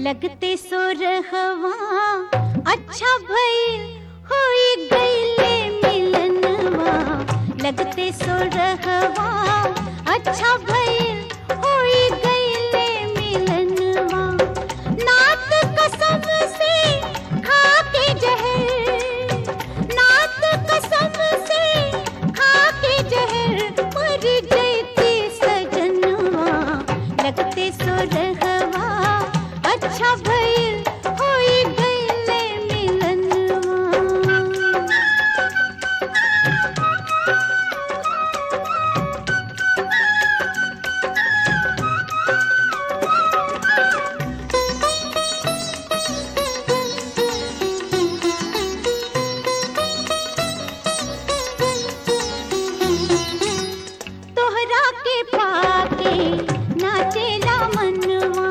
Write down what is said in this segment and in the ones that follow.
लगते सो रहवा अच्छा भइल होई गईले मिलनवा लगते सो रहवा अच्छा भइल होई गईले मिलनवा नात कसम से खा के जहर नात कसम से खा के जहर मर जैती सजनवा लगते सो रहवा अच्छा भइल होई गईले मिलनवा तोहरा के पाके नाचेला मनवा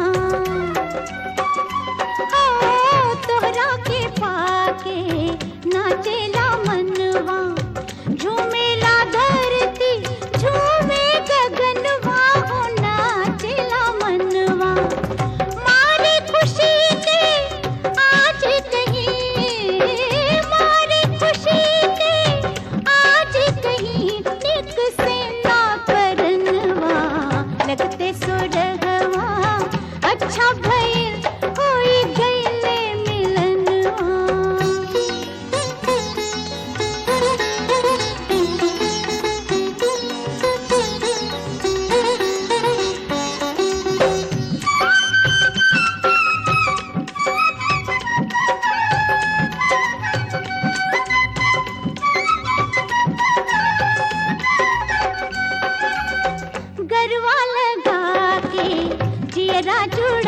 ओ तोहरा के पाके नाचेला मनवा झूमेला धरती झूमे गगनवा हो नाचेला मनवा मारे खुशी के आज कहीं मारे खुशी के आज कहीं निक से ना करनवा लगते सुरहवा अच्छा भइल होई गईले मिलनवा गरवा लगा के जियरा जुड़